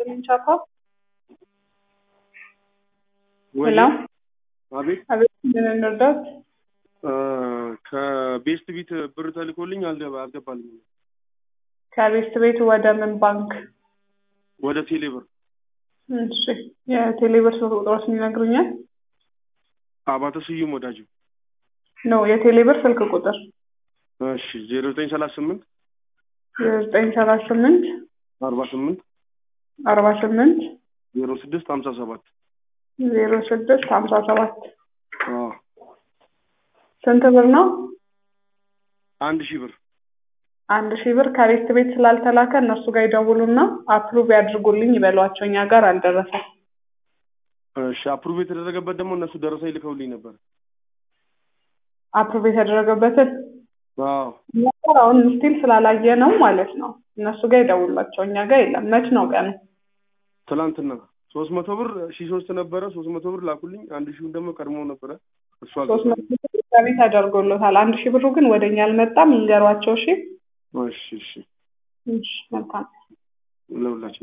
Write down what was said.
ይስጥልኝ ቻፓ። ወይ ሄሎ አቤት አቤት፣ ምን እንርዳት? እ ከቤስት ቢት ብር ተልኮልኝ አልገባ አልገባልኝም ከቤስት ቤት ወደ ምን ባንክ? ወደ ቴሌ ብር እሺ፣ የቴሌብር ስልክ ቁጥሮችን ይነግሩኛል? አባተ ስዩም ወዳጅ ነው የቴሌብር ስልክ ቁጥር እሺ ዜሮ ዘጠኝ ሰላሳ ስምንት ዘጠኝ ሰላሳ ስምንት አርባ ስምንት አርባ ስምንት ዜሮ ስድስት ሀምሳ ሰባት ዜሮ ስድስት ሀምሳ ሰባት አዎ ስንት ብር ነው? አንድ ሺህ ብር አንድ ሺህ ብር ከቤስት ቤት ስላልተላከ እነሱ ጋር ይደውሉና አፕሩቭ ያድርጉልኝ ይበሏቸው። እኛ ጋር አልደረሰም። እሺ አፕሩቭ የተደረገበት ደግሞ እነሱ ደረሰ ይልከውልኝ ነበር አፕሩቭ የተደረገበትን አዎ እኛ ጋር አሁን ስቲል ስላላየ ነው ማለት ነው። እነሱ ጋር ይደውላቸው፣ እኛ ጋር የለም። መች ነው ቀኑ? ትላንትና ሶስት መቶ ብር ሺ ሶስት ነበረ ሶስት መቶ ብር ላኩልኝ አንድ ሺውን ደግሞ ቀድሞ ነበረ እሱ ሶስት መቶ አልገባልኝም ብር ገቢ ተደርጎሎታል። አንድ ሺህ ብሩ ግን ወደ እኛ አልመጣም። ይንገሯቸው። እሺ እሺ እሺ እሺ፣ መልካም ለሁላችን